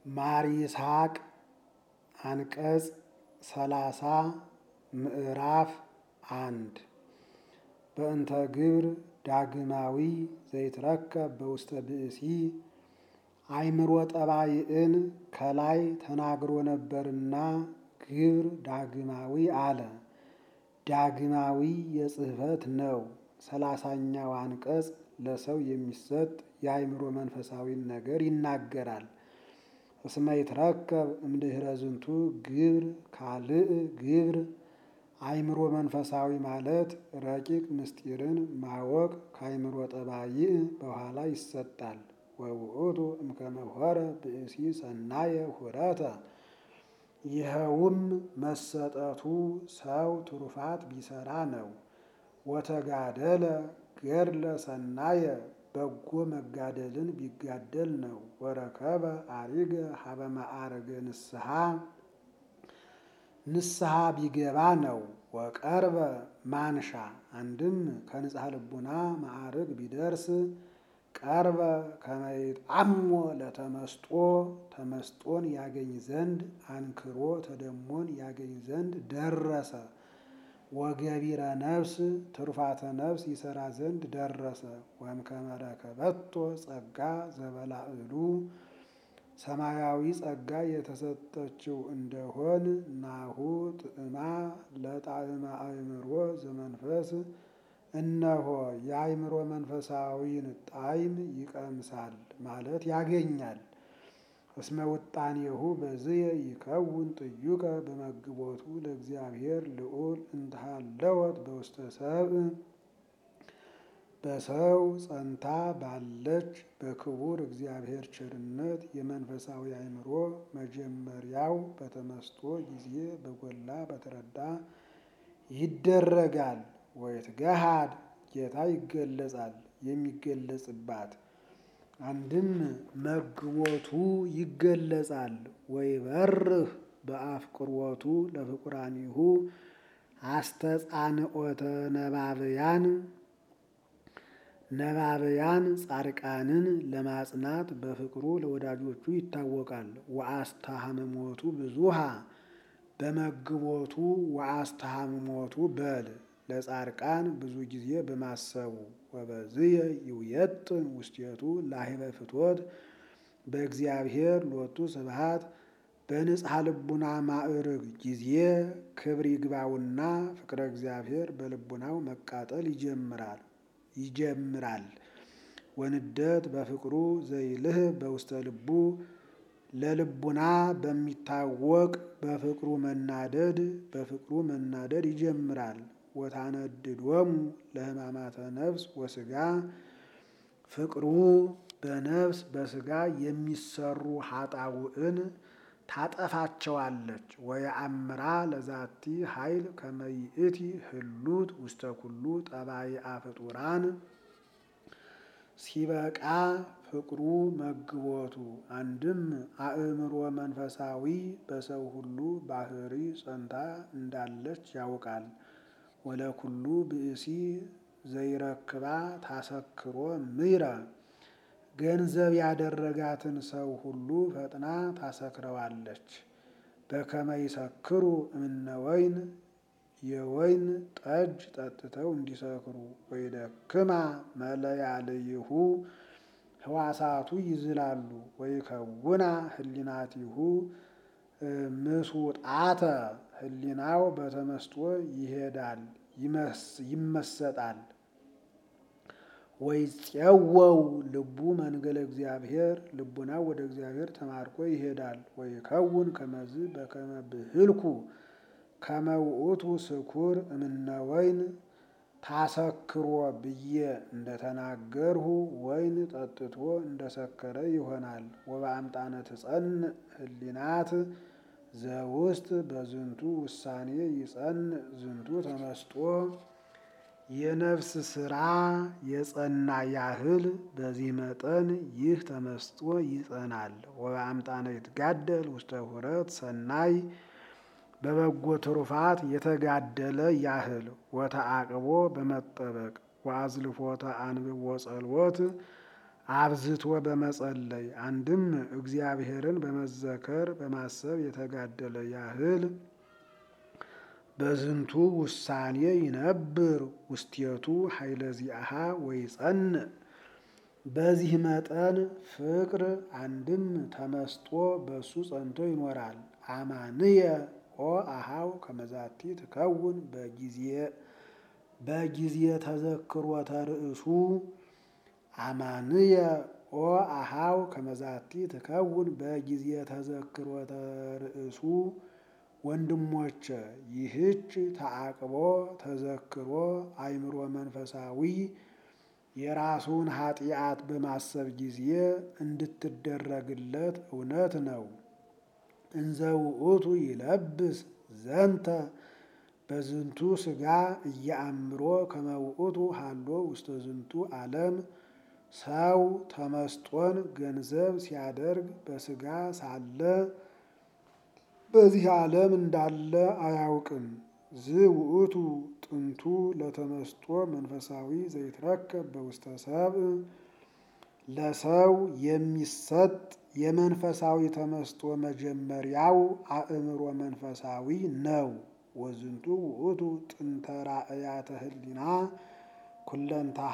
ማር ይስሐቅ አንቀጽ ሰላሳ ምዕራፍ አንድ በእንተ ግብር ዳግማዊ ዘይትረከብ በውስተ ብእሲ አእምሮ ጠባይን ከላይ ተናግሮ ነበርና ግብር ዳግማዊ አለ። ዳግማዊ የጽሕፈት ነው። ሰላሳኛው አንቀጽ ለሰው የሚሰጥ የአእምሮ መንፈሳዊን ነገር ይናገራል። እስመ ይትረከብ እምድኅረ ዝንቱ ግብር ካልእ ግብር አእምሮ መንፈሳዊ ማለት ረቂቅ ምስጢርን ማወቅ ከአእምሮ ጠባይ በኋላ ይሰጣል። ወውእቱ እምከመ ሆረ ብእሲ ሰናየ ሁረተ ይኸውም መሰጠቱ ሰው ትሩፋት ቢሰራ ነው። ወተጋደለ ገድለ ሰናየ በጎ መጋደልን ቢጋደል ነው። ወረከበ አሪገ ሀበ ማዕረገ ንስሐ ንስሐ ቢገባ ነው። ወቀርበ ማንሻ አንድም ከንጽሐ ልቡና ማዕርግ ቢደርስ ቀርበ ከመይጣሞ ለተመስጦ ተመስጦን ያገኝ ዘንድ አንክሮ ተደሞን ያገኝ ዘንድ ደረሰ። ወገቢረ ነፍስ ትሩፋተ ነፍስ ይሰራ ዘንድ ደረሰ። ወእምከመ ረከበቶ ጸጋ ዘበላዕሉ ሰማያዊ ጸጋ የተሰጠችው እንደሆን ናሁ ጥዕማ ለጣዕመ አእምሮ ዘመንፈስ እነሆ የአእምሮ መንፈሳዊን ጣዕም ይቀምሳል ማለት ያገኛል። እስመ ውጣኔሁ በዝየ ይከውን ጥዩቀ በመግቦቱ ለእግዚአብሔር ልዑል እንተሃለወት በውስተ ሰብእ በሰው ጸንታ ባለች በክቡር እግዚአብሔር ቸርነት የመንፈሳዊ አእምሮ መጀመሪያው በተመስጦ ጊዜ በጎላ በተረዳ ይደረጋል። ወይትገሃድ ጌታ ይገለጻል የሚገለጽባት አንድም መግቦቱ ይገለጻል። ወይበርህ በአፍቅሮቱ ለፍቁራኒሁ አስተጻንኦተ ነባብያን ነባብያን ጻድቃንን ለማጽናት በፍቅሩ ለወዳጆቹ ይታወቃል። ወአስተሃምሞቱ ብዙሃ በመግቦቱ ወአስተሃምሞቱ በል ለጻድቃን ብዙ ጊዜ በማሰቡ ወበዝየ ይውየጥን ውስቴቱ ላህበ ፍትወት በእግዚአብሔር ሎቱ ስብሃት በንጽሐ ልቡና ማዕርግ ጊዜ ክብር ይግባውና ፍቅረ እግዚአብሔር በልቡናው መቃጠል ይጀምራል ይጀምራል። ወንደት በፍቅሩ ዘይልህ በውስተ ልቡ ለልቡና በሚታወቅ በፍቅሩ መናደድ በፍቅሩ መናደድ ይጀምራል። ወታነድዶሙ ለሕማማተ ነፍስ ወስጋ ፍቅሩ በነፍስ በስጋ የሚሰሩ ኃጣውዕን ታጠፋቸዋለች። ወየአምራ ለዛቲ ኃይል ከመይእቲ ህሉት ውስተ ኩሉ ጠባይአ ፍጡራን ሲበቃ ፍቅሩ መግቦቱ አንድም አእምሮ መንፈሳዊ በሰው ሁሉ ባህሪ ጸንታ እንዳለች ያውቃል። ወለኩሉ ብእሲ ዘይረክባ ታሰክሮ ምይረ ገንዘብ ያደረጋትን ሰው ሁሉ ፈጥና ታሰክረዋለች። በከመ ይሰክሩ እምነ ወይን የወይን ጠጅ ጠጥተው እንዲሰክሩ ወይደክማ መለያልይሁ ህዋሳቱ ይዝላሉ። ወይከውና ህሊናቲሁ ምስውጣተ ህሊናው በተመስጦ ይሄዳል ይመሰጣል። ወይፄወው ልቡ መንገለ እግዚአብሔር ልቡናው ወደ እግዚአብሔር ተማርኮ ይሄዳል። ወይከውን ከመዝ በከመ ብህልኩ ከመ ውእቱ ስኩር እምነ ወይን ታሰክሮ ብዬ እንደተናገርሁ ወይን ጠጥቶ እንደሰከረ ይሆናል። ወበአምጣነ ትጸንዕ ህሊናት ዘውስጥ በዝንቱ ውሳኔ ይጸንዕ ዝንቱ ተመስጦ የነፍስ ስራ የጸና ያህል በዚህ መጠን ይህ ተመስጦ ይጸናል። ወበአምጣነ ይትጋደል ውስተ ሁረት ሰናይ በበጎ ትሩፋት የተጋደለ ያህል ወተአቅቦ በመጠበቅ ወአዝልፎተ አንብቦ ጸልወት አብዝቶ በመጸለይ አንድም እግዚአብሔርን በመዘከር በማሰብ የተጋደለ ያህል በዝንቱ ውሳኔ ይነብር ውስቴቱ ኃይለ ዚአሃ ወይጸንዕ። በዚህ መጠን ፍቅር አንድም ተመስጦ በሱ ጸንቶ ይኖራል። አማንየ ኦ አሃው ከመዛቲ ትከውን በጊዜ ተዘክሮተ ርእሱ አማንየ ኦ አሃው ከመዛቲ ትከውን በጊዜ ተዘክሮተ ርእሱ። ወንድሞቼ ይህች ተዓቅቦ ተዘክሮ አእምሮ መንፈሳዊ የራሱን ኃጢአት በማሰብ ጊዜ እንድትደረግለት እውነት ነው። እንዘ ውእቱ ይለብስ ዘንተ በዝንቱ ሥጋ እያአምሮ ከመ ውእቱ ሃሎ ውስተ ዝንቱ ዓለም ሰው ተመስጦን ገንዘብ ሲያደርግ በሥጋ ሳለ በዚህ ዓለም እንዳለ አያውቅም። ዝውእቱ ጥንቱ ለተመስጦ መንፈሳዊ ዘይትረከብ በውስተ ሰብእ ለሰው የሚሰጥ የመንፈሳዊ ተመስጦ መጀመሪያው አእምሮ መንፈሳዊ ነው። ወዝንቱ ውእቱ ጥንተ ራእያተ ህሊና ኩለንታሃ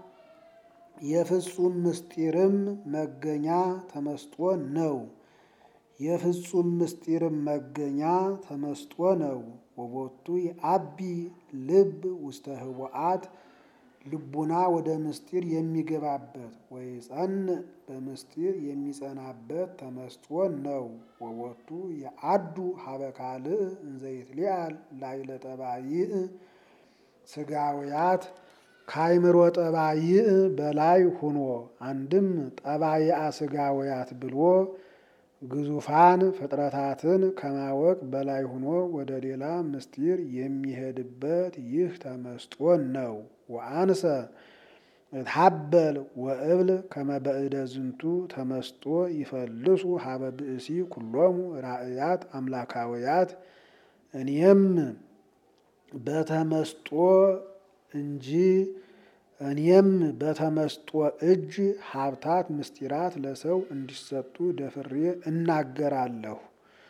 የፍጹም ምስጢርም መገኛ ተመስጦ ነው። የፍጹም ምስጢርም መገኛ ተመስጦ ነው። ወቦቱ የአቢ ልብ ውስተ ህቡአት ልቡና ወደ ምስጢር የሚገባበት ወይጸንዕ በምስጢር የሚጸናበት ተመስጦ ነው። ወቦቱ የአዱ ሀበ ካልእ እንዘ ይትሊአል ላዕለ ጠባይእ ስጋውያት ከአይምሮ ጠባይእ በላይ ሁኖ አንድም ጠባይአ ስጋውያት ብሎ ግዙፋን ፍጥረታትን ከማወቅ በላይ ሆኖ ወደ ሌላ ምስጢር የሚሄድበት ይህ ተመስጦ ነው። ወአንሰ እትሐበል ወእብል ከመ በእደ ዝንቱ ተመስጦ ይፈልሱ ሀበ ብእሲ ኩሎሙ ራእያት አምላካውያት እኔም በተመስጦ እንጂ እኔም በተመስጦ እጅ ሀብታት ምስጢራት ለሰው እንዲሰጡ ደፍሬ እናገራለሁ።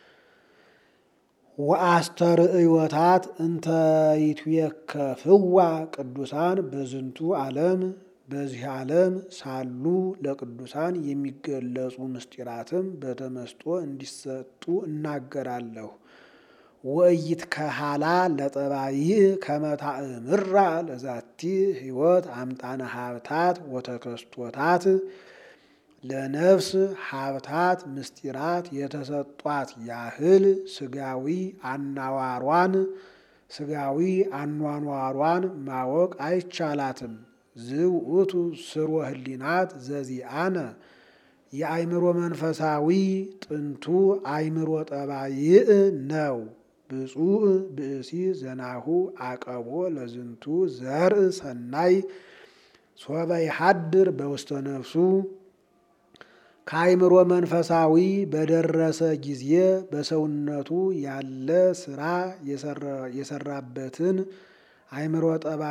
ወአስተርእዮታት እንተ ይትዌከፍዋ ቅዱሳን በዝንቱ ዓለም በዚህ ዓለም ሳሉ ለቅዱሳን የሚገለጹ ምስጢራትም በተመስጦ እንዲሰጡ እናገራለሁ። ወእይት ከሃላ ለጠባይእ ከመታእምራ ለዛቲ ሕይወት አምጣነ ሀብታት ወተከስቶታት ለነፍስ ሀብታት ምስጢራት የተሰጧት ያህል ስጋዊ አናዋሯን ስጋዊ አኗኗሯን ማወቅ አይቻላትም። ዝውእቱ ስርወ ህሊናት ዘዚአነ የአእምሮ መንፈሳዊ ጥንቱ አእምሮ ጠባይእ ነው። ብፁዕ ብእሲ ዘናሁ አቀቦ ለዝንቱ ዘርእ ሰናይ ሶበ ይሐድር በውስተ ነፍሱ ከአእምሮ መንፈሳዊ በደረሰ ጊዜ በሰውነቱ ያለ ስራ የሰራበትን አእምሮ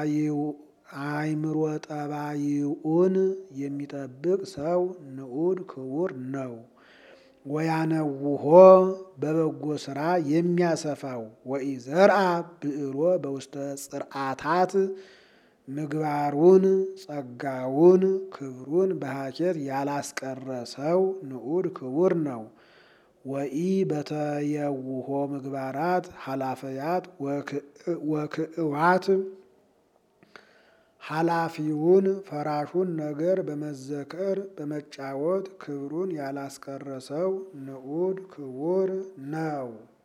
አእምሮ ጠባይኡን የሚጠብቅ ሰው ንዑድ ክቡር ነው። ወያነውሆ በበጎ ስራ የሚያሰፋው ወኢዘርአ ብዕሮ በውስተ ጽርዓታት ምግባሩን ጸጋውን ክብሩን በሀኬት ያላስቀረ ሰው ንዑድ ክቡር ነው። ወኢ በተየውሆ ምግባራት ኃላፈያት ወክእዋት ኃላፊውን ፈራሹን ነገር በመዘከር በመጫወት ክብሩን ያላስቀረ ሰው ንዑድ ክቡር ነው።